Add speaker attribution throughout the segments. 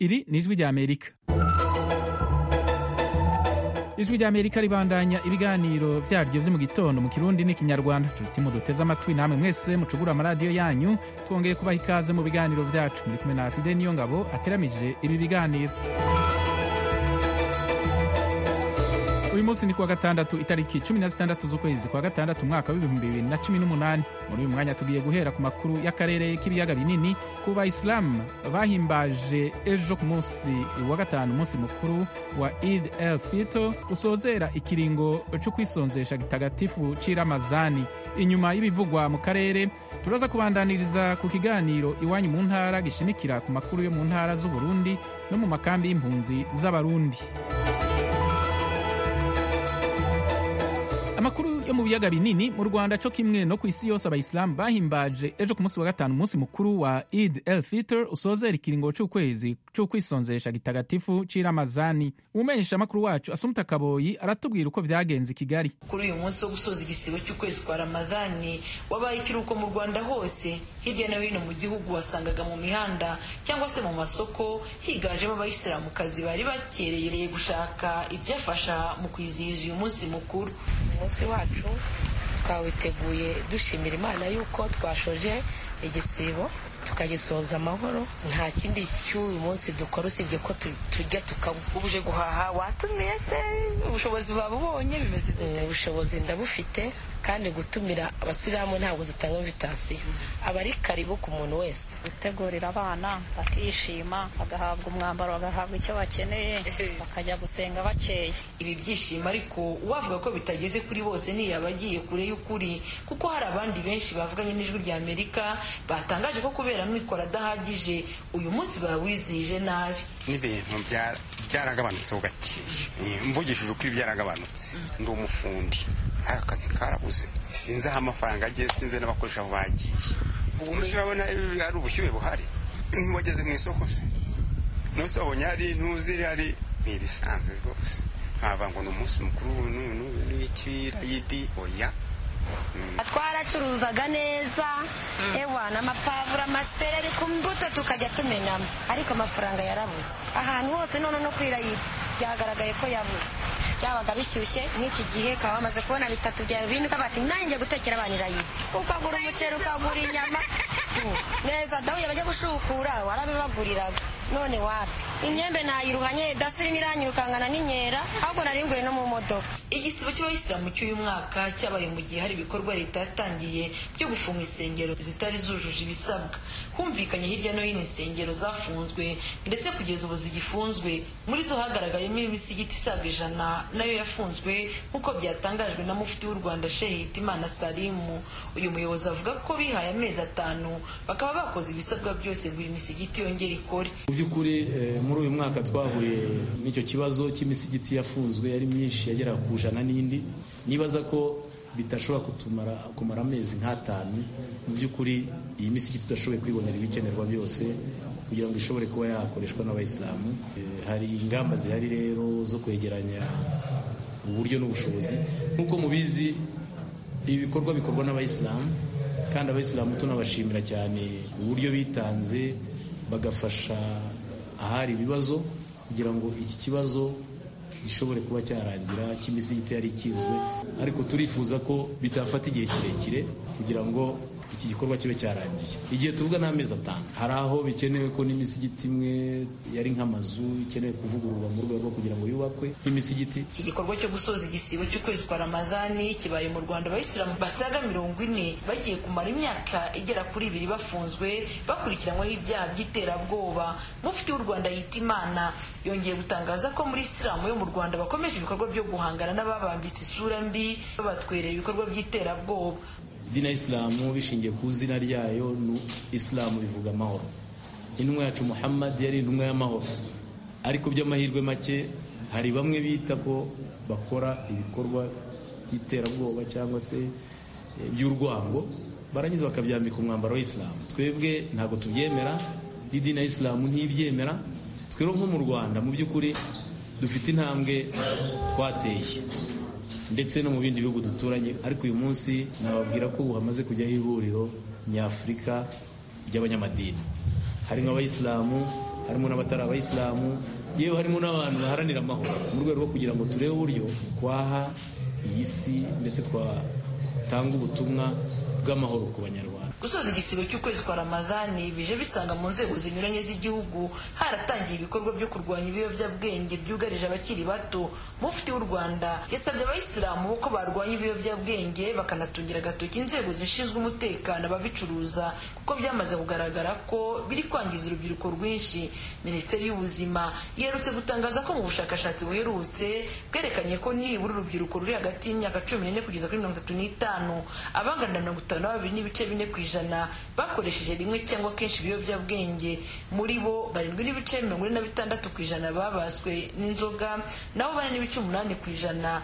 Speaker 1: iri ni ijwi ry'amerika ijwi ry'amerika ribandanya ibiganiro vyaryo vyo mu gitondo mu kirundi n'ikinyarwanda nshuti muduteze amatwi namwe mwese mucugura amaradiyo yanyu twongeye kubaha ikaze mu biganiro vyacu muri kumwe na fide niyo ngabo ateramije ibi biganiro uyu munsi ni kuwa gatandatu itariki cumi na zitandatu z'ukwezi kwa gatandatu umwaka w'ibihumbi bibiri na cumi n'umunani muri uyu mwanya tugiye guhera ku makuru y'akarere k'ibiyaga binini ku bayisilamu bahimbaje ejo ku munsi wa gatanu umunsi mukuru wa id el fito usozera ikiringo cyo kwisonzesha gitagatifu c'iramazani inyuma y'ibivugwa mu karere turaza kubandaniriza ku kiganiro iwanyu mu ntara gishimikira ku makuru yo mu ntara z'uburundi no mu makambi y'impunzi z'abarundi amakuru yo mu biyaga binini mu rwanda cyo kimwe no ku isi yose abayisilamu bahimbaje ejo ku munsi wa gatanu umunsi mukuru wa id el fitr usozera ikiringo c'ukwezi c'ukwisonzesha gitagatifu c'iramazani umumenyesha amakuru wacu asumuta kaboyi aratubwira uko vyagenze i kigali
Speaker 2: kuri uyu munsi wo gusoza igisibo cy'ukwezi kwa ramadhani wabaye ikiruhuko mu rwanda hose hirya no hino mu gihugu wasangaga mu mihanda cyangwa se mu masoko higanjemo abayisilamukazi bari bakereye gushaka ibyafasha mu kwizihiza uyu munsi mukuru
Speaker 3: umunsi wacu twawiteguye dushimira imana yuko twashoje igisibo tukagisoza amahoro nta kindi cy'uyu munsi dukora usibye ko tujya
Speaker 2: ubuje guhaha watumiye se ubushobozi babubonye bimeze
Speaker 3: ubushobozi ndabufite kandi gutumira abasilamu ntabwo dutanga invitasiyo aba ari karibu ku muntu wese
Speaker 4: gutegurira abana bakishima bagahabwa umwambaro bagahabwa icyo bakeneye bakajya gusenga bakeye
Speaker 2: ibi byishimo ariko uwavuga ko bitageze kuri bose ntiyaba agiye kure y'ukuri kuko hari abandi benshi bavuganye n'ijwi rya amerika batangaje ko kubera amikoro adahagije uyu munsi bawizihije nabi
Speaker 5: n'ibintu byaragabanutseho gakeya mvugishije ukuri byaragabanutse ndi umufundi akazi karabuze sinzi aho amafaranga agiye sinzi n'abakoresha aho bagiye ubu munsi urabona hari ubushyuhe buhari ntiwageze mu isoko se n'usi wabonye hari n'uzi hari ni ibisanzwe rwose ntavuga ngo ni umunsi mukuru n'ikirayidi oya
Speaker 6: twaracuruzaga neza ewa n'amapavuro amasereri ku mbuto tukajya tumenamo ariko amafaranga yarabuze ahantu hose none no kwirayidi byagaragaye ko yabuze byabaga bishyushye nk'iki gihe ukaba wamaze kubona bitatu bya bine ukaba ati nanjye gutekera abana irayidi ukagura umuceri ukagura inyama neza dahuye bajya gushukura warabibaguriraga none wapi imyembe nayiruhanye dasirimo iranyirukangana n'inkera ahubwo naringuye no mu modoka
Speaker 2: igisibo cy'abayisilamu cy'uyu mwaka cyabaye mu gihe hari ibikorwa leta yatangiye byo gufunga insengero zitari zujuje ibisabwa humvikanye hirya no hino insengero zafunzwe ndetse kugeza ubu zigifunzwe muri zo hagaragayemo imisigiti isaga ijana nayo yafunzwe nk'uko byatangajwe na mufti w'u rwanda shehe hitimana salimu uyu muyobozi avuga ko bihaye amezi atanu bakaba bakoze ibisabwa byose ngo iyi misigiti yongere ikore
Speaker 7: mu by'ukuri muri uyu mwaka twahuye n'icyo kibazo cy'imisigiti yafunzwe yari myinshi yagera ku ijana n'indi nibaza ko bidashobora kutumara kumara amezi nk'atanu mu by'ukuri iyi misigiti tudashoboye kwibonera ibikenerwa byose kugira ngo ishobore kuba yakoreshwa n'abayisilamu hari ingamba zihari rero zo kwegeranya uburyo n'ubushobozi nk'uko mubizi ibi bikorwa bikorwa n'abayisilamu kandi abayisilamu tunabashimira cyane uburyo bitanze bagafasha ahari ibibazo kugira ngo iki kibazo gishobore kuba cyarangira cy'imisigiti yari ikinzwe ariko turifuza ko bitafata igihe kirekire kugira ngo iki gikorwa kibe cyarangiye igihe tuvuga ni amezi atanu hari aho bikenewe ko n'imisigiti imwe yari nk'amazu ikenewe kuvugururwa mu rwego rwo kugira ngo yubakwe nk'imisigiti
Speaker 2: iki gikorwa cyo gusoza igisibo cy'ukwezi kwa ramadhani kibaye mu rwanda abayisilamu basaga mirongo ine bagiye kumara imyaka igera kuri ibiri bafunzwe bakurikiranyweho ibyaha by'iterabwoba mufti w'u rwanda yita imana yongeye gutangaza ko muri isilamu yo mu rwanda bakomeje ibikorwa byo guhangana n'ababambitse isura mbi babatwerera ibikorwa by'iterabwoba
Speaker 7: idini ya isilamu bishingiye ku izina ryayo ni isilamu bivuga amahoro intumwa yacu muhammad yari intumwa y'amahoro ariko by'amahirwe make hari bamwe bita ko bakora ibikorwa by'iterabwoba cyangwa se by'urwango barangiza bakabyambika umwambaro w'isilamu twebwe ntabwo tubyemera n'idini ya isilamu ntibyemera twero nko mu rwanda mu by'ukuri dufite intambwe twateye ndetse no mu bindi bihugu duturanye ariko uyu munsi nababwira ko ubu hamaze kujyaho ihuriro nyafurika ry'abanyamadini harimo abayisilamu harimo n'abatari abayisilamu yewe harimo n'abantu baharanira amahoro mu rwego rwo kugira ngo turebe uburyo twaha iyi si ndetse twatanga ubutumwa bw'amahoro ku banyarwanda
Speaker 2: gusoza igisibo cy'ukwezi kwa ramadhani bije bisanga mu nzego zinyuranye z'igihugu haratangiye ibikorwa byo kurwanya ibiyobyabwenge byugarije abakiri bato mufti w'u rwanda yasabye abayisilamu ko barwanya ibiyobyabwenge bakanatungira agatoki inzego zishinzwe umutekano ababicuruza kuko byamaze kugaragara ko biri kwangiza urubyiruko rwinshi minisiteri y'ubuzima iherutse gutangaza ko mu bushakashatsi buherutse bwerekanye ko nibura urubyiruko ruri hagati y'imyaka cumi n'ine kugeza kuri mirongo itatu n'itanu abangana mirongo itanu na babiri n'ibice bine ku ijana bakoresheje rimwe cyangwa kenshi ibiyobyabwenge muri bo barindwi n'ibice mirongo ine na bitandatu ku ijana babaswe n'inzoga naho bane n'ibice umunani ku ijana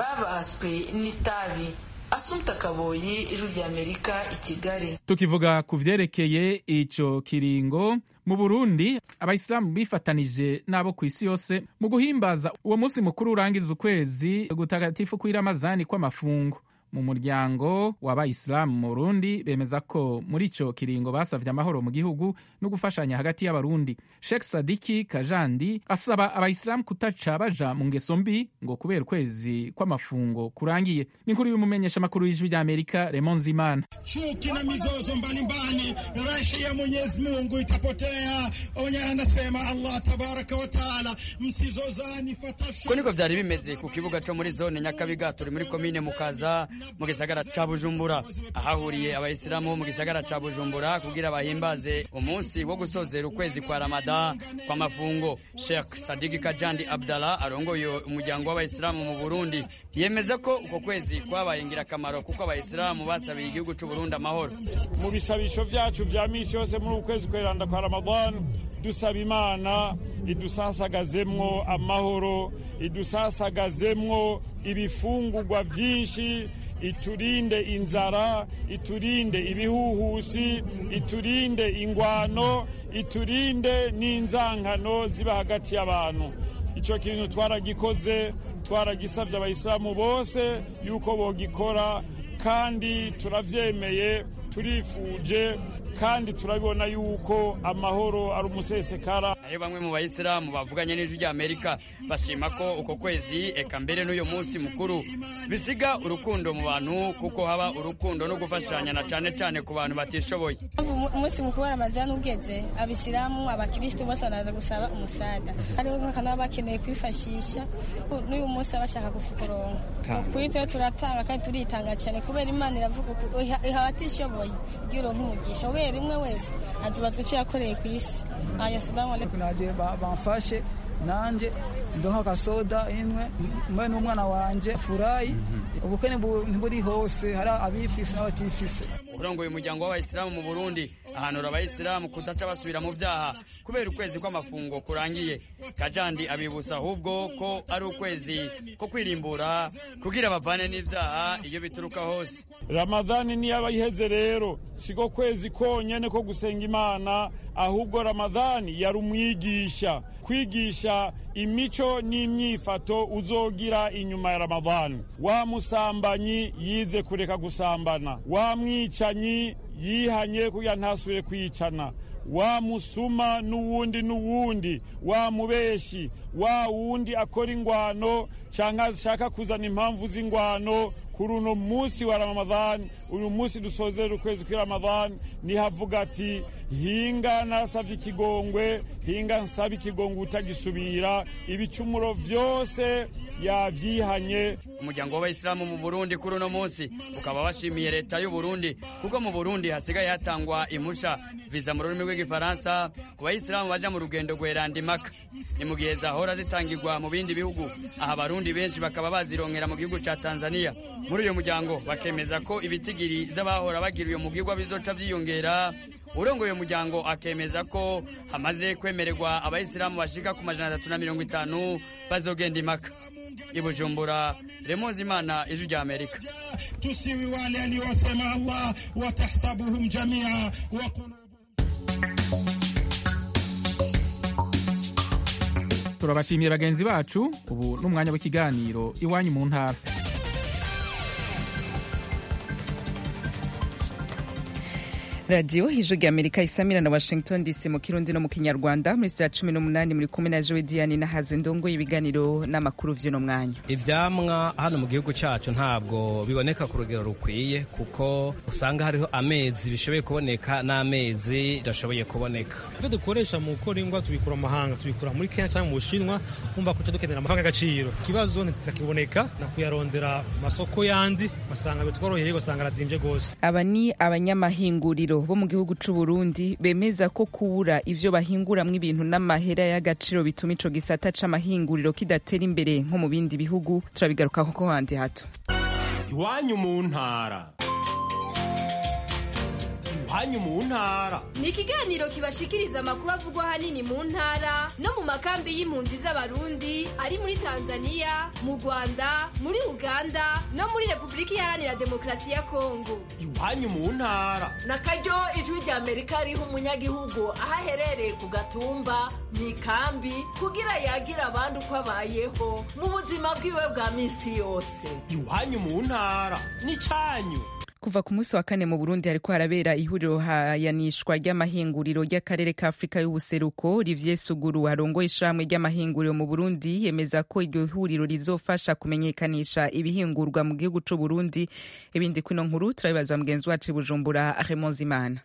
Speaker 2: babaswe n'itabi asumta kaboyi ijwi ry'amerika i kigali
Speaker 1: tukivuga ku vyerekeye ico kiringo mu burundi abayisilamu bifatanije n'abo ku isi yose mu guhimbaza uwo munsi mukuru urangiza ukwezi gutagatifu kw'iramazani kw'amafungo mu muryango w'abayisilamu mu burundi bemeza ko muri ico kiringo basavye amahoro mu gihugu no gufashanya hagati y'abarundi shek sadiki kajandi asaba abayisilamu kutaca baja mu ngeso mbi ngo kubera ukwezi kw'amafungo kurangiye n'inkuru y'umumenyesha makuru y'ijwi ry'amerika remon zimana
Speaker 8: chuki na mizozo mbalimbali rahi ya mwenyezi mungu itapotea onye anasema allah tabaraka wa taala msizozani
Speaker 9: ko niko vyari bimeze ku kibuga co muri zone nyakabiga turi muri komine mukaza mu gisagara ca bujumbura ahahuriye abayisilamu mu gisagara ca bujumbura kugira bahimbaze umunsi wo gusozera ukwezi kwa ramada kwa mafungo sheikh sadiki kajandi abdallah arongoye umuryango w'abayisilamu mu burundi yemeza ko uko kwezi kwabaye ingirakamaro kuko abayisilamu basabiye igihugu c'uburundi amahoro
Speaker 10: mu bisabisho vyacu vya misi yose muri ukwezi kweranda kwa ramadani dusaba imana idusasagazemwo amahoro idusasagazemwo ibifungurwa vyinshi iturinde inzara iturinde ibihuhusi iturinde ingwano iturinde n'inzankano ziba hagati y'abantu icyo kintu twaragikoze twaragisabye abayisilamu bose yuko bogikora kandi turavyemeye turifuje kandi turabibona yuko amahoro ari umusesekara
Speaker 9: ari bamwe mu bayisilamu bavuganye n'ijwi rya amerika bashima ko uko kwezi eka mbere n'uyu munsi mukuru bisiga urukundo mu bantu kuko haba urukundo no gufashanya na cyane cyane ku bantu batishoboye
Speaker 11: umunsi mukuru wa ramazani ugeze abisilamu abakirisitu bose baraza gusaba umusada hariho nk'akantu baba bakeneye kwifashisha n'uyu munsi baba bashaka kufukuronka kuri twe turatanga kandi turitanga cyane kubera imana iravuga iha abatishoboye igira uronka umugisha kubera rimwe wese azubazwa icyo yakoreye ku isi ayasilamu
Speaker 12: naje bamfashe nanje ndonka kasoda imwe mwe n'umwana wanje furayi ubukwe ntiburi hose hari abifise n'abatifise
Speaker 9: urongoye umuryango w'abayisilamu mu burundi ahanura abayisilamu kudaca basubira mu byaha kubera ukwezi kw'amafungo kurangiye kajandi abibutsa ahubwo ko ari ukwezi ko kwirimbura kugira bavane n'ibyaha iyo bituruka hose
Speaker 10: ramadhani niyaba iheze rero siko kwezi konyene ko gusenga imana ahubwo ramadhani yari umwigisha kwigisha imico n'imyifato uzogira inyuma ya ramadhani wa musambanyi yize kureka gusambana wa mwicanyi yihanye kugira ntasubire kwicana wa musuma n'uwundi n'uwundi wa mubeshi wa wundi akora ingwano cyangwa ashaka kuzana impamvu z'ingwano kuri uno munsi wa ramadhani uyu munsi dusozera ukwezi kwa ramadhani nihavuga ati hinga nasabye ikigongwe hinga nsaba ikigongwe utagisubira ibicumuro byose yabyihanye
Speaker 9: umuryango w'abayisilamu mu burundi kuri uno munsi ukaba washimiye leta y'u burundi kuko mu burundi hasigaye hatangwa impusha viza mu rurimi rw'igifaransa ku bayisilamu baja mu rugendo rweranda imaka ni mu gihe zahora zitangirwa mu bindi bihugu aha abarundi benshi bakaba bazironkera mu gihugu ca tanzania muri uyu muryango bakemeza ko ibitigiri z'abahora bagira uyu mugirwa bizoca byiyongera urongoye uyu muryango akemeza ko hamaze kwemererwa abayisilamu bashika ku majana atatu na mirongo itanu bazogenda imaka i bujumbura remonzi imana ijwi rya amerika
Speaker 8: tusiwi wale aliwasema allah watahsabuhum jamia wa
Speaker 1: turabashimiye bagenzi bacu ubu n'umwanya w'ikiganiro iwanyu mu ntara
Speaker 13: radiyo ijwi rya amerika isamira na washington dc mu kirundi no mu kinyarwanda muri saa cumi n'umunani muri kumwe na jowe diane nahaze ndongo ibiganiro n'amakuru vy'uno mwanya
Speaker 14: ivyamwa hano mu gihugu cacu ntabwo biboneka ku rugero rukwiye kuko usanga hariho amezi bishoboye kuboneka n'amezi bidashoboye kuboneka
Speaker 15: ivyo dukoresha mu gukora ingwa tubikura mu mahanga tubikura muri kenya cyangwa mu bushinwa umva kuca dukenera amafaranga y'agaciro ikibazo ntikiboneka na kuyarondera masoko yandi basanga bitworoheye ugasanga arazimvye gose
Speaker 13: aba ni abanyamahinguriro bo mu gihugu c'u Burundi bemeza ko kubura ivyo bahinguramwo ibintu n'amahera y'agaciro bituma ico gisata c'amahinguriro kidatera imbere nko mu bindi bihugu turabigarukaho ko handi hato
Speaker 16: iwanyu mu ntara iwanyu mu ntara
Speaker 17: ni ikiganiro kibashikiriza amakuru avugwa ahanini mu ntara no mu makambi y'impunzi z'abarundi ari muri tanzania mu rwanda muri uganda no muri repubulika iharanira demokarasi ya kongo
Speaker 16: iwanyu mu ntara
Speaker 18: na karyo ijwi rya amerika riha umunyagihugu aho aherereye ku gatumba mu ikambi kugira yagira abandi uko abayeho mu buzima bwiwe bwa minsi yose
Speaker 16: iwanyu mu ntara ni cyanyu
Speaker 13: kuva ku munsi wa kane mu burundi hariko harabera ihuriro hayanishwa ry'amahinguriro ry'akarere ka afurika y'ubuseruko olivier suguru arongoye ishirahamwe ry'amahinguriro mu burundi yemeza ko iryo huriro rizofasha kumenyekanisha ibihingurwa mu gihugu c'uburundi ibindi kwino nkuru turabibaza mugenzi wacu bujumbura remonzimana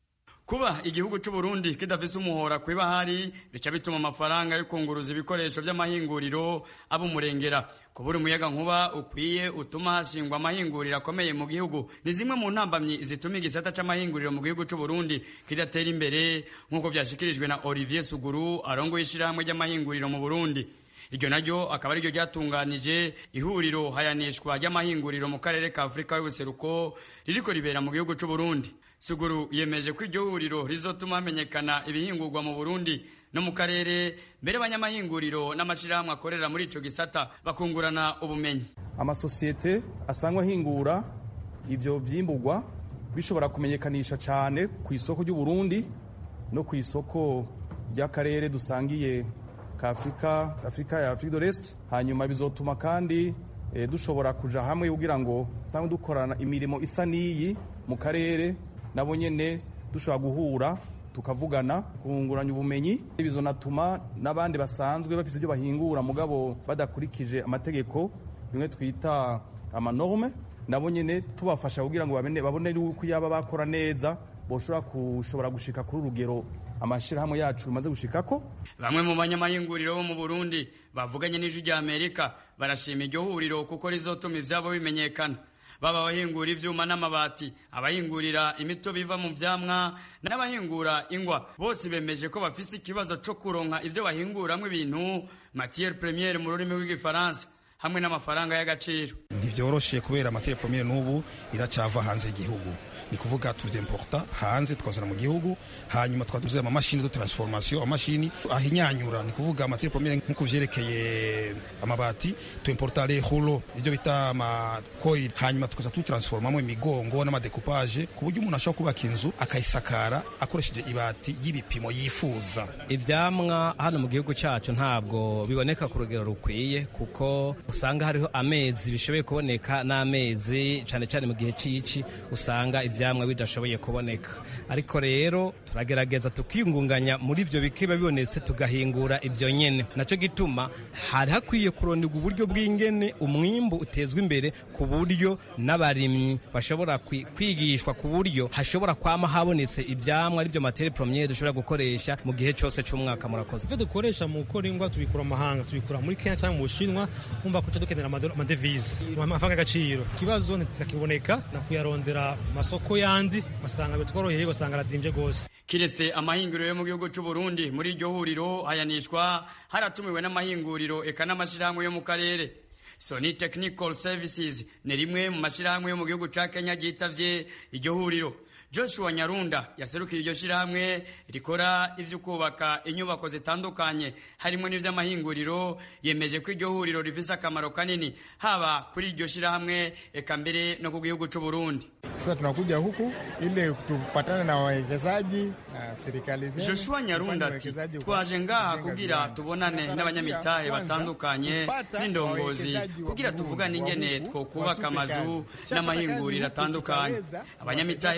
Speaker 9: kuba igihugu cy'u Burundi kidafise umuhora kwiba hari bica bituma amafaranga yo kunguruza ibikoresho by'amahinguriro aba umurengera kubura umuyaga nkuba ukwiye utuma hashingwa amahinguriro akomeye mu gihugu ni zimwe mu ntambamyi zituma igisata c'amahinguriro mu gihugu cy'u Burundi kidatera imbere nk'uko vyashikirijwe na Olivier Suguru arongoye ishirahamwe ry'amahinguriro mu Burundi iryo naryo akaba ariryo ryatunganije ihuriro hayanishwa ry'amahinguriro mu karere ka afurika y'ubuseruko ririko ribera mu gihugu c'u Burundi suguru yemeje ko iryo huriro rizotuma hamenyekana ibihingurwa mu burundi no mu karere mbere abanyamahinguriro n'amashirahamwe akorera muri ico gisata bakungurana ubumenyi
Speaker 19: amasosiyete asangwa ahingura ivyo vyimburwa bishobora kumenyekanisha cane ku isoko ry'uburundi no ku isoko ry'akarere dusangiye ka afurika afurika ya afurika de l'est hanyuma bizotuma kandi e, dushobora kuja hamwe kugira ngo tangwe dukorana imirimo isa n'iyi mu karere nabo nyene dushobora guhura tukavugana kunguranya ubumenyi bizonatuma n'abandi basanzwe bafise ibyo bahingura mugabo badakurikije amategeko bimwe twita amanorme nabo nyene tubafasha kugira ngo babone yuko yaba bakora neza boshobora kushobora gushika kuri urugero amashirahamwe yacu bimaze gushikako
Speaker 9: bamwe mu banyamahinguriro bo mu Burundi bavuganye n'ijwi rya Amerika barashima iryo huriro kuko rizotuma ivyabo bimenyekana baba abahingura ivyuma n'amabati abahingurira imitobe iva mu vyamwa n'abahingura ingwa bose bemeje ko bafise ikibazo co kuronka ivyo bahinguramwo ibintu matière première mu rurimi rw'igifaransa hamwe n'amafaranga y'agaciro
Speaker 20: ntibyoroshe kubera matière première n'ubu iracava hanze y'igihugu ni kuvuga tuvyimporta hanze tukazana mu gihugu hanyuma twaduze amamashini de transformation amashini ahinyanyura ni kuvuga matière première nkuko vyerekeye amabati tuimporta les rouleaux ivyo bita amacoil hanyuma tukaza tutransformamo imigongo n'amadekupage ku buryo umuntu ashobora kubaka inzu akayisakara akoresheje ibati y'ibipimo yifuza
Speaker 14: ivyamwa hano mu gihugu cacu ntabwo biboneka ku rugero rukwiye kuko usanga hariho amezi bishoboye kuboneka n'amezi cane cane mu gihe cici usanga ivyamwa bidashoboye kuboneka ariko rero turagerageza tukiyungunganya muri ivyo bikiba bibonetse tugahingura ivyo nyene naco gituma hari hakwiye kuronderwa uburyo bw'ingene umwimbu utezwa imbere ku buryo n'abarimyi bashobora kwigishwa ku buryo hashobora kwama habonetse ivyamwa arivyo materie premiere dushobora gukoresha mu gihe cose c'umwaka murakoze
Speaker 15: ivyo dukoresha mu gukora ingwa tubikura mu mahanga tubikura muri kenya cyangwa mu bushinwa umva kuca dukenera amadevize amafaranga y'agaciro ikibazo ntikiboneka na kuyarondera masoko yandi basanga bitworoheye ugasanga arazimvye gose
Speaker 9: kiretse amahinguriro yo mu gihugu c'u Burundi muri iryo huriro hayanishwa haratumiwe n'amahinguriro eka n'amashirahamwe yo mu karere Sony Technical Services ni rimwe mu mashirahamwe yo mu gihugu ca Kenya ryitavye iryo huriro Joshua Nyarunda yaserukiye iryo shirahamwe rikora ivyo kubaka inyubako zitandukanye harimo n'ivy'amahinguriro yemeje ko iryo huriro rifise akamaro kanini haba kuri iryo shirahamwe eka mbere no ku gihugu c'u Burundi.
Speaker 21: Sasa tunakuja huku ili tupatane na wawekezaji na serikali zetu.
Speaker 9: Joshua Nyarunda ati twaje ngaha kugira tubonane n'abanyamitahe batandukanye n'indongozi kugira tuvugane ingene twokubaka amazu n'amahinguriro atandukanye abanyamitahe b'abarundi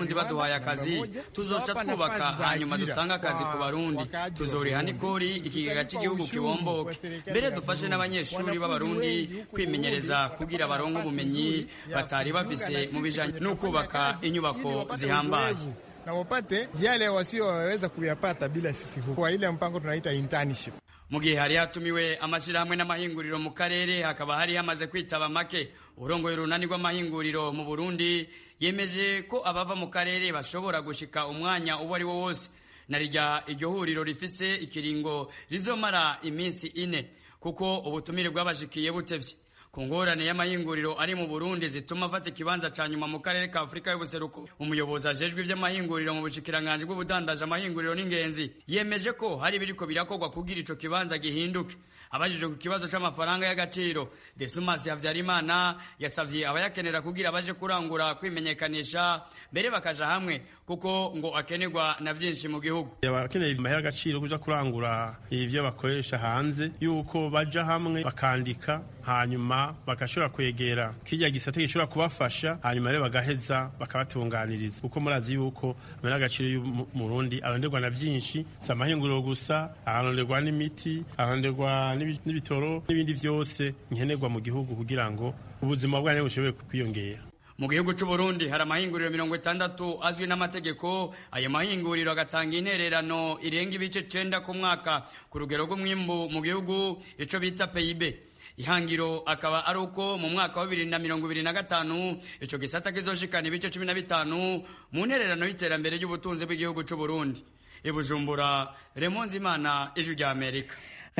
Speaker 9: abarundi baduhaye akazi tuzoca twubaka hanyuma dutange akazi ku barundi tuzoriha n'ikori ikigega cy'igihugu kibomboke mbere dufashe n'abanyeshuri b'abarundi kwimenyereza kugira baronke ubumenyi batari bafise mu bijanye no kubaka inyubako zihambaye
Speaker 21: na wapate yale wasioweza kuyapata bila sisi huku kwa ile mpango tunaita internship
Speaker 9: mu gihe hari hatumiwe amashyirahamwe n'amahinguriro mu karere hakaba hari hamaze kwitaba make urongoye urunani rw'amahinguriro mu burundi yemeje ko abava mu karere bashobora gushika umwanya uwo ari wo wose na rya iryo huriro rifise ikiringo rizomara iminsi ine kuko ubutumire bwabashikiye butevye ku ngorane y'amahinguriro ari mu burundi zituma afata ikibanza ca nyuma mu karere ka afurika y'ubuseruko umuyobozi ajejwe ivy'amahinguriro mu bushikiranganji bw'ubudandaje amahinguriro n'ingenzi yemeje ko hari biriko birakorwa kugira ico kibanza gihinduke abajijwe ku kibazo c'amafaranga y'agaciro desumas havyarimana yasavye abayakenera kugira baje kurangura kwimenyekanisha mbere bakaja hamwe kuko ngo akenerwa na vyinshi mu gihugu
Speaker 3: abakeneye amahera agaciro kuja kurangura ivyo bakoresha hanze yuko baja hamwe bakandika hanyuma bagashobora kwegera kirya gisate gishobora kubafasha hanyuma rero bagaheza bakabatunganiriza kuko murazi yuko amahera agaciro y'umurundi aronderwa na vyinshi si amahinguriro gusa aronderwa n'imiti aronderwa n'ibitoro n'ibindi vyose nkenerwa mu gihugu kugira ngo ubuzima bwanyu bushobore kwiyongera
Speaker 9: mu gihugu c'u Burundi hari amahinguriro mirongo itandatu azwi n'amategeko ayo mahinguriro agatanga intererano irenga ibice cenda ku mwaka ku rugero rw'umwimbu mu gihugu ico bita PIB ihangiro akaba ari uko mu mwaka wa bibiri na mirongo ibiri na gatanu ico gisata kizoshikana ibice cumi na bitanu mu ntererano y'iterambere ry'ubutunzi bw'igihugu c'u Burundi ibujumbura remonzimana ijwi rya amerika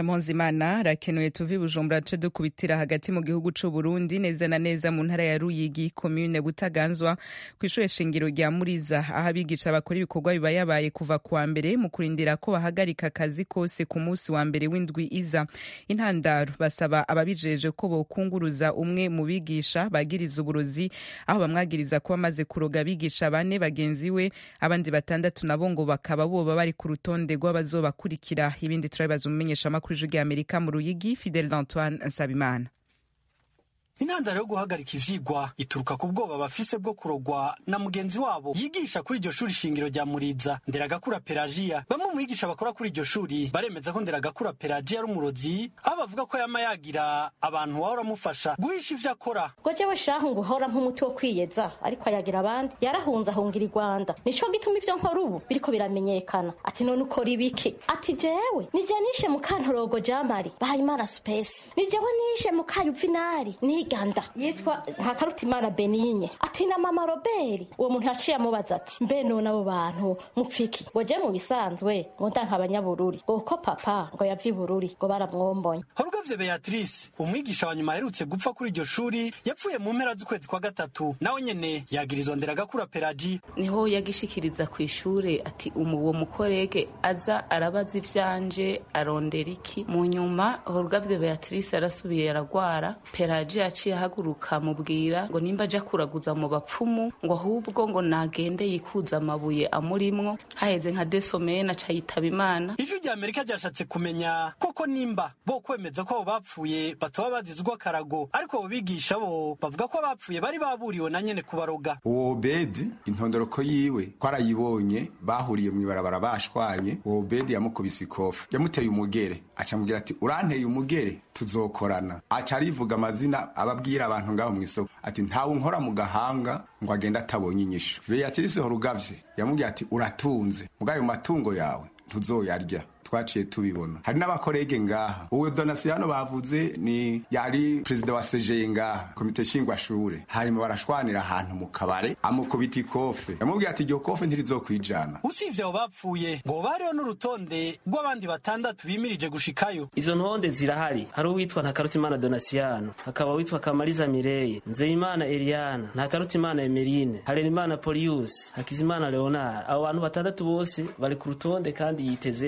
Speaker 13: Imana rakenuye tuvi Bujumbura ce dukubitira hagati mu gihugu c'u Burundi neza na neza mu ntara ya Ruyigi commune Butaganzwa kw'ishure shingiro rya Muriza aho abigisha bakora ibikorwa biba yabaye kuva kuwa mbere mu kurindira ko bahagarika akazi kose ku munsi wa mbere w'indwi iza intandaro basaba ababijeje ko bokunguruza umwe mu bigisha bagiriza uburozi aho bamwagiriza kuba amaze kuroga abigisha bane bagenzi we abandi batandatu nabo ngo bakaba boba bari ku rutonde rw'abazobakurikira ibindi turabibaza umumenyesha makuru y'ijwi Amerika mu Ruyigi Fidel Antoine Nsabimana
Speaker 22: intandaro yo guhagarika ivyigwa ituruka ku bwoba bafise bwo kurogwa na mugenzi wabo yigisha kuri iryo shuri shingiro rya muriza nderagakura pelagiya bamwe mu bigisha bakora kuri iryo shuri baremeza ko nderagakura pelagiya ari umurozi aho bavuga ko yama yagira abantu wahora amufasha guhisha ivyo akora
Speaker 23: ngo jewe shahu ngo uhora nk'umuti wo kwiyeza ariko ayagira abandi yarahunze ahungira i rwanda nico gituma ivyo nkora ubu biriko biramenyekana ati none ukora ibiki ati jewe nije nishe mu kantorogo jamari bahayimana supesi ni jewe nishe mu kayuvinari ni ganda yitwa ntakarutimana beninye ati na mama robert uwo muntu yaciye amubaza ati mbe none abo bantu mupfiki ngo je mu bisanzwe ngo ndanka abanyabururi ngo ko papa ngo yava ibururi ngo baramwombonye
Speaker 22: horugavye beatrice umwigisha wa nyuma aherutse gupfa kuri iryo shuri yapfuye mu mpera z'ukwezi kwa gatatu nawe nyene yagirizwa nderagakura pelaji
Speaker 24: niho yagishikiriza ku ishure ati uwo mukorege aza arabaza ivyanje arondera iki mu nyuma horugavye beatrice arasubiye aragwara pelaji yaciye ahaguruka mubwira ngo nimba aja kuraguza mu bapfumu ngo ahubwo ngo nagende yikuza amabuye amurimwo haheze nka desomene aca yitaba imana
Speaker 22: ijwi rya amerika ryashatse kumenya koko nimba bo kwemeza ko abo bapfuye batoba bazizwa akarago ariko abo bigisha bo bavuga ko abapfuye bari baburiwe na nyene kubaroga
Speaker 25: uwo obedi intondoroko yiwe twarayibonye bahuriye mu ibarabara bashwanye uwo obedi yamukubise ikofi yamuteye umugere aca amubwira ati uranteye umugere tuzokorana aca arivuga amazina ababwira abantu ngaho mu isoko ati ntawe unkora mu gahanga ngo agende atabonye inyishu beatrice horugavye yamubwira ati uratunze mugayo matungo yawe ntuzoyarya twaciye tubibona hari n'abakorege ngaha uwo donasiyano bavuze ni yari perezida wa sejeye ngaha komite nshingwashure hanyuma barashwanira ahantu mu kabare amukubita ikofe yamubwiye ati iryo kofe ntirizokwijana
Speaker 22: usibye abo bapfuye ngo bariho n'urutonde rw'abandi batandatu bimirije gushikayo
Speaker 26: izo ntonde zirahari hari uwitwa ntakarutimana donasiyano hakaba witwa kamariza mireye nzeyimana eliana ntakarutimana emerine harerimana polius hakizimana leonard abo bantu batandatu bose bari ku rutonde kandi yiteze ko abo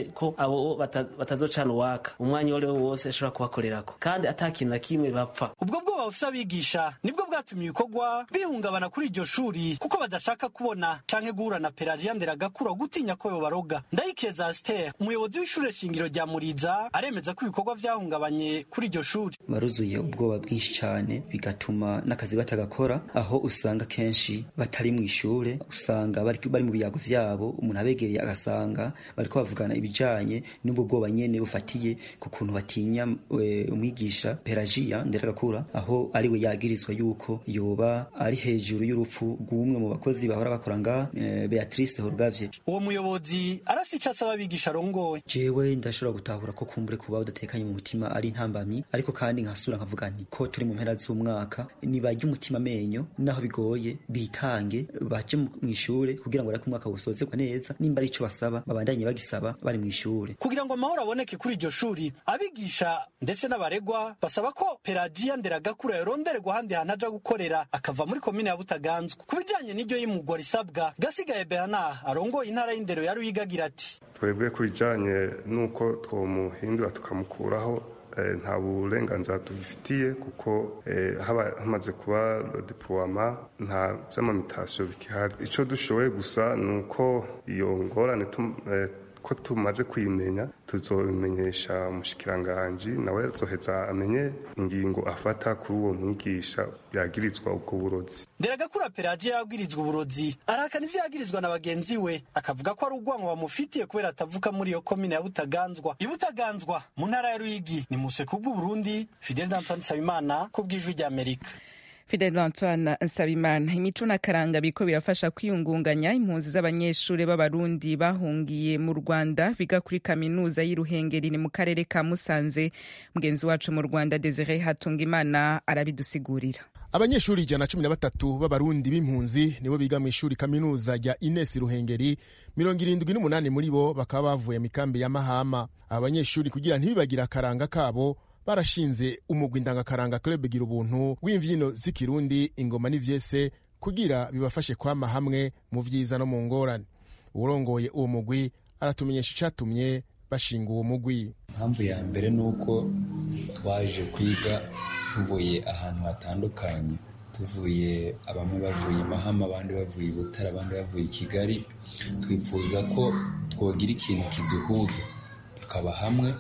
Speaker 26: abo bata- batazocana uwaka umwanya uwo ari wo wose ashobora kubakorerako kandi ata kintu na kimwe bapfa
Speaker 22: ubwo bwoba bufise abigisha nibwo bwatumye ibikorwa bihungabana kuri iryo shuri kuko badashaka kubona canke guhura na pelagiya nderagakura gutinya ko yobaroga ndayikeza asiter umuyobozi w'ishure shingiro rya muriza aremeza ko ibikorwa vyahungabanye kuri iryo shuri
Speaker 2: baruzuye ubwoba bwinshi cyane bigatuma n'akazi batagakora aho usanga kenshi batari mu ishure usanga bari, bari mu biyago vyabo umuntu abegereye agasanga bariko bavugana ibijanye n'ubwo bwoba nyene bufatiye ku kuntu batinya e, umwigisha pelagiya nderagakura aho ariwe yagirizwa yuko yoba ari hejuru y'urupfu rw'umwe mu bakozi bahora bakora nga e, beatrice horugavye
Speaker 22: uwo muyobozi arafise ico asaba abigisha arongoye
Speaker 2: jewe ndashobora gutahura ko kumbure kuba udatekanye mu mutima ari intambamyi ariko kandi nkasura nkavuga nti ko turi mu mpera z'umwaka nibarya umutima amenyo naho bigoye bitange baje mu ishure kugira ngo ariko umwaka wusozerwa neza nimba ari ico basaba babandanye bagisaba bari mu ishure
Speaker 22: kugira ngo amahoro aboneke kuri iryo shuri abigisha ndetse n'abaregwa basaba ko pelagiya nderagakura yorondererwa ahandi hantu aja gukorera akava muri komine ya butaganzwa ku bijanye n'iryo y'imugwa risabwa gasigaye bernard arongoye intara y'indero ya ruyigi agira ati
Speaker 4: twebwe ku bijyanye n'uko twomuhindura tukamukuraho eh, nta burenganzira tubifitiye kuko eh, haba hamaze kuba diploma nta by'amamitasiyo bikihari icyo dushoboye gusa ni uko iyo ngorane tum- eh, ko tumaze kuyimenya tuzobimenyesha umushikiranganji nawe azoheza amenye ingingo afata kuri uwo mwigisha yagirizwa ubwo burozi
Speaker 22: nderagakura pelagiya yabwirizwa uburozi arahakana ivyo yagirizwa na bagenzi we akavuga ko ari urwango bamufitiye kubera atavuka muri iyo komine ya butaganzwa ibutaganzwa mu ntara ya ruyigi ni museko bw'uburundi fidel d'antoine nsabimana ku bw'ijwi ry'amerika
Speaker 13: Fidel Antoine Nsabimana imico n'akaranga biriko birafasha kwiyungunganya impunzi z'abanyeshuri b'abarundi bahungiye mu Rwanda biga kuri kaminuza y'Iruhengeri ni mu karere ka Musanze mugenzi wacu mu Rwanda Desire Hatungimana arabidusigurira
Speaker 5: abanyeshuri ijana na cumi na batatu b'abarundi b'impunzi nibo biga mu ishuri kaminuza rya ines ruhengeri mirongo irindwi n'umunani muri bo bakaba bavuye mu ikambi ya mahama aba banyeshuri kugira ntibibagire akaranga kabo barashinze umugwi ndangakaranga club gira ubuntu w'imvyino z'ikirundi ingoma n'ivyese kugira bibafashe kwama hamwe mu vyiza no mu ngorane uwurongoye uwo mugwi aratumenyesha icatumye bashinga uwo mugwi
Speaker 6: impamvu ya mbere ni uko twaje kwiga tuvuye ahantu hatandukanye tuvuye bamwe bavuye i mahama abandi bavuye i butare abandi bavuye i kigali twifuza ko twogira ikintu kiduhuza tukaba hamwe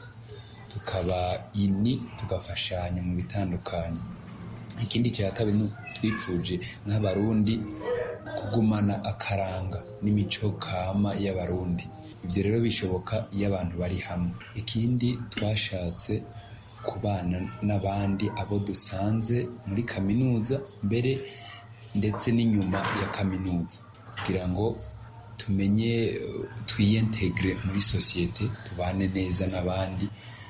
Speaker 6: tukaba ini tugafashanya mu bitandukanye ikindi cya kabiri ni twifuje nk'abarundi kugumana akaranga n'imico kama y'abarundi ibyo rero bishoboka iyo abantu bari hamwe ikindi twashatse kubana n'abandi abo dusanze muri kaminuza mbere ndetse n'inyuma ya kaminuza kugira ngo tumenye eh, twiyentegre muri sosiyete tubane neza n'abandi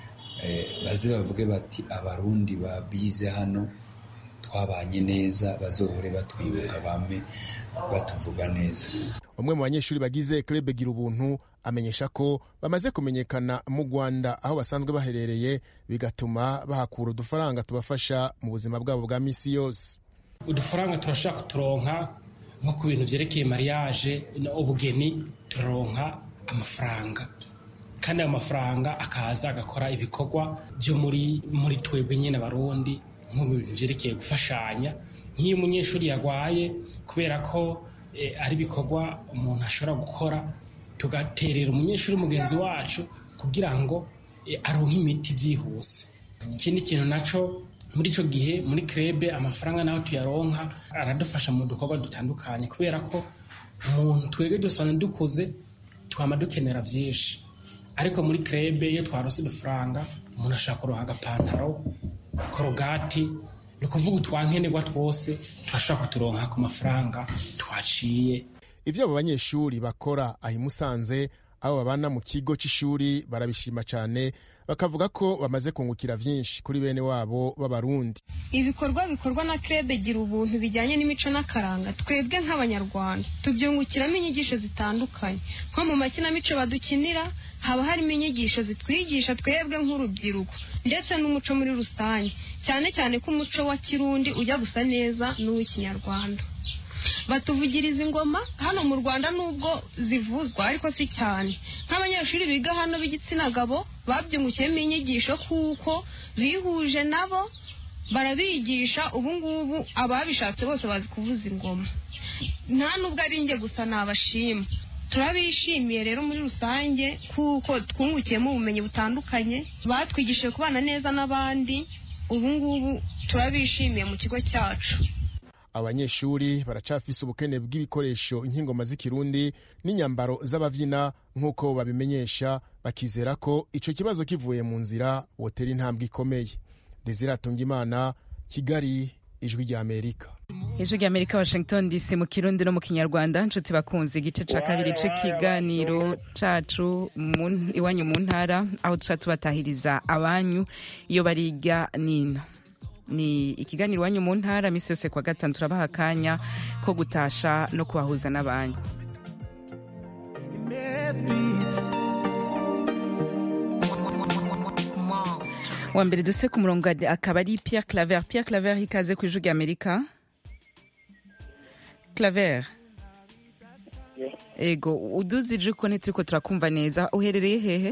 Speaker 6: eh, baze bavuge bati abarundi babize hano twabanye neza bazohore batwibuka bame batuvuga neza
Speaker 5: umwe mu banyeshuri bagize club gira ubuntu amenyesha ko bamaze kumenyekana mu rwanda aho basanzwe baherereye bigatuma bahakura udufaranga tubafasha mu buzima bwabo bwa misi yose
Speaker 7: udufaranga turashobora kuturonka nko ku bintu byerekeye mariage ubugeni turaronka amafaranga kandi ayo mafaranga akaza agakora ibikorwa byo muri muri twebwe nyine abarundi nko mu bintu byerekeye gufashanya nk'iyo umunyeshuri yarwaye kubera ko eh, ari ibikorwa umuntu ashobora gukora tugaterera umunyeshuri mugenzi wacu kugira ngo eh, aronke imiti byihuse ikindi kintu naco muri icyo gihe muri krebe amafaranga naho tuyaronka aradufasha mu dukorwa dutandukanye kubera ko umuntu twebwe dusanzwe dukuze twama dukenera byinshi ariko muri krebe iyo twarose udufaranga umuntu ashaka kuronka agapantaro korogati ni ukuvuga utwankenerwa twose turashobora kuturonka ku mafaranga twaciye
Speaker 5: ivyo abo banyeshuri bakora aho i musanze abo babana mu kigo c'ishuri barabishima cane bakavuga ko bamaze kungukira vyinshi kuri bene wabo b'abarundi
Speaker 11: ibikorwa bikorwa na krebe gira ubuntu bijyanye n'imico n'akaranga twebwe nk'abanyarwanda tubyungukiramo inyigisho zitandukanye nko mu makinamico badukinira haba harimo inyigisho zitwigisha twebwe nk'urubyiruko ndetse n'umuco muri rusange cyane cyane ko umuco wa kirundi ujya gusa neza n'uw'ikinyarwanda batuvugiriza ingoma hano mu rwanda nubwo zivuzwa ariko si cyane nk'abanyeshuri biga hano b'igitsina gabo babyungukiyemo inyigisho kuko bihuje nabo barabigisha ubu ngubu ababishatse bose bazi kuvuza ingoma nta nubwo ari njye gusa nabashima turabishimiye rero muri rusange kuko twungukiyemo ubumenyi butandukanye batwigishije kubana neza n'abandi ubu ngubu turabishimiye mu kigo cyacu
Speaker 5: abanyeshuri baracafise ubukene bw'ibikoresho nk'ingoma z'ikirundi n'inyambaro z'abavyina nk'uko babimenyesha bakizera ko ico kibazo kivuye mu nzira wotera intambwe ikomeye desire atungimana kigali ijwi rya amerika
Speaker 13: ijwi rya amerika washington dc mu kirundi no mu kinyarwanda nshuti bakunze igice ca kabiri c'ikiganiro cacu mu- iwanyu mu ntara aho duca tubatahiriza abanyu iyo bariga nino ni ikiganiro iwanyu mu ntara misi yose kwa gatanu turabaha akanya ko gutasha no kubahuza n'abanyu wa mbere duse ku murongo akaba ari pierre claver pierre claver ikaze ku ijwi rya amerika claver ego uduze ijwi ko ntituriko turakumva neza uherereye hehe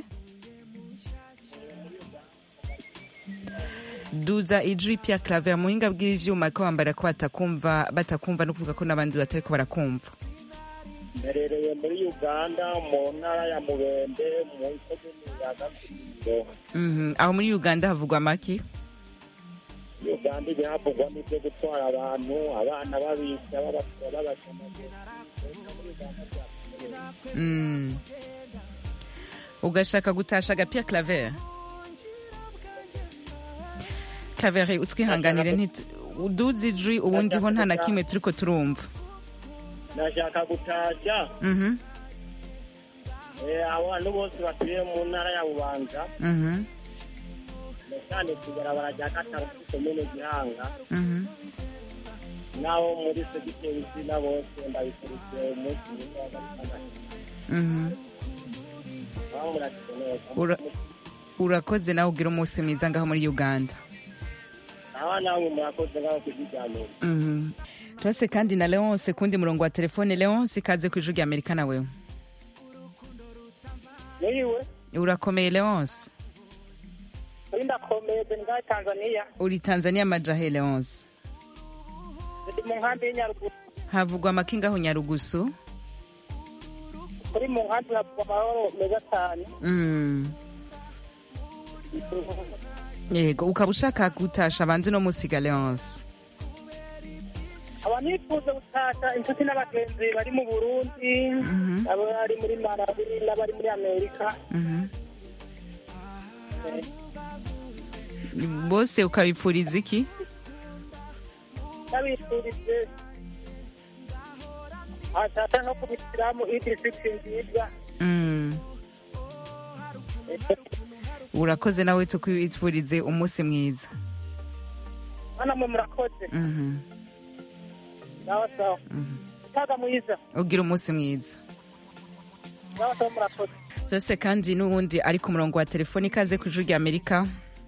Speaker 13: duza ijwi pierre claver muhinga bw'ivyuma ko bambara ko batakumva batakumva no kuvuga ko n'abandi batariko barakumva
Speaker 1: mberereye muri uganda mu ntara ya mubende mu ikomini ya gakuriro
Speaker 13: Mhm. aho muri uganda havugwa amaki
Speaker 1: uganda ibihavugwa n'ibyo gutwara abantu abana babisha babakura babashamagura
Speaker 13: Mm. ugashaka gutasha agapia claver claver utwihanganire nti uduze ijwi ubundi ho nta na kimwe turiko turumva
Speaker 1: nashaka gutasha
Speaker 13: Mhm,
Speaker 1: eh, abantu bose batuye mu ntara ya bubanza
Speaker 13: mhm,
Speaker 1: cyane kugarabara rya gatanu kuri komine gihanga
Speaker 13: mhm.
Speaker 1: n'abo muri segiteri zina bose ndabikurikiye umunsi mwiza wa gatandatu
Speaker 13: Mhm.
Speaker 1: aho murakize neza
Speaker 13: Ura- urakoze nawe ugira umunsi mwiza ngaho muri uganda
Speaker 1: aho namwe murakoze ngaho kuziganira
Speaker 13: Mhm. turase kandi na leonce kundi murongo wa telefone leonce ikaze ku ijwi rya amerika nawe
Speaker 1: niyiwe
Speaker 13: urakomeye leonce
Speaker 1: uri ndakomeye ndi ngaho tanzania
Speaker 13: uri tanzania majahe leonce
Speaker 1: ndi mu nkambi y'inyaruguru
Speaker 13: havugwa amakinga aho nyarugusu
Speaker 1: kuri mu nkambi havugwa amahoro meza cyane
Speaker 13: Mm. yego ukaba ushaka gutasha abandi no musiga leonce
Speaker 1: aba nifuza gutasha inshuti n'abagenzi bari mu burundi abari muri marawi n'abari muri amerika
Speaker 13: Mhm. bose ukabipfuriza iki
Speaker 1: n'abifurije atasha no ku bisilamu idirifiti nziza
Speaker 13: Mm. urakoze nawe tukwifurize umunsi mwiza
Speaker 1: hano mwe murakoze
Speaker 13: Mhm.
Speaker 1: sawa sawa utaga mwiza
Speaker 13: ugira umunsi mwiza
Speaker 1: sawa sawa murakoze
Speaker 13: zose kandi n'ubundi ari ku murongo wa telefoni ikaze ku ijwi rya amerika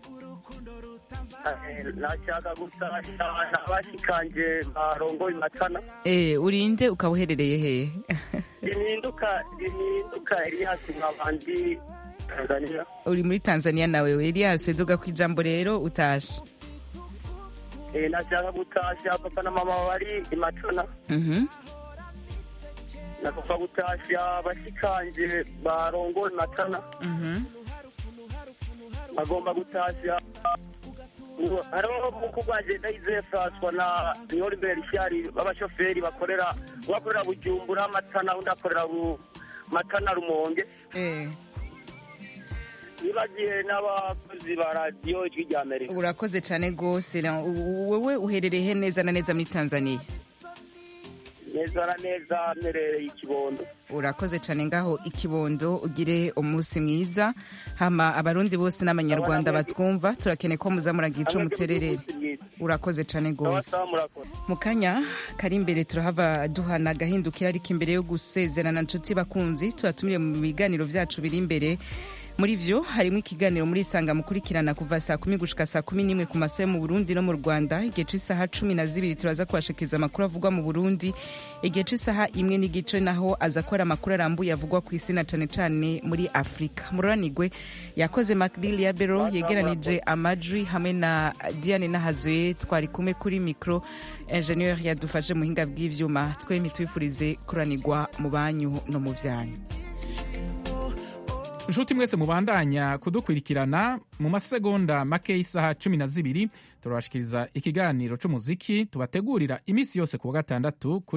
Speaker 1: nashaka gutasha n'abashikanje barongoye matana
Speaker 13: Eh, urinde ukaba uherereye hehe
Speaker 1: rihinduka rihinduka eliyasi nk'abandi tanzania
Speaker 13: uri muri tanzania nawe elias duga ku ijambo rero utashe
Speaker 1: Eh, nashaka gutasha papa na mama bari imatana
Speaker 13: Mhm.
Speaker 1: nashaka gutasha abashikanje barongoye matana
Speaker 13: Mhm.
Speaker 1: agomba gutasha hariho muku rwanje ndayizeye francois na niholibert shari b'abashoferi bakorera bakorera bujumbura matana undi akorera Bu- matana rumonge nibagiye n'abakozi ba radiyo ijwi rya amerika
Speaker 13: urakoze cyane rwose na- u- wowe uherereye he neza na neza muri tanzania
Speaker 1: neza na neza mperereye ikibondo
Speaker 13: urakoze cyane ngaho ikibondo ugire umunsi mwiza hama abarundi bose n'abanyarwanda batwumva turakeneye ko muza muragira ico mutererere urakoze cyane rwose
Speaker 1: sawa murakoze
Speaker 13: mu kanya kari imbere turahava duhana agahindukira ariko imbere yo gusezerana nshuti bakunzi tubatumire mu biganiro byacu biri imbere muri vyo harimo ikiganiro muri isanga mukurikirana kuva saa kumi gushika saa kumi n'imwe ku masaha yo mu burundi no mu rwanda igihe c'isaha cumi na zibiri turaza kubashikiriza amakuru avugwa mu burundi igihe c'isaha imwe n'igice naho aza kubara amakuru arambuye avugwa ku isi na cane cane muri afurika mururanigwe yakoze macbill ya bero yegeranije amajwi hamwe na diane nahazoye twari kumwe kuri mikro ingenieur yadufashe mu buhinga bw'ivyuma twemye tubifurize kuranirwa mu banyu no mu vyanyu
Speaker 8: inshuti mwese mubandanya kudukurikirana mu masegonda make y'isaha cumi na zibiri turabashikiriza ikiganiro c'umuziki tubategurira iminsi yose ku wa gatandatu kuri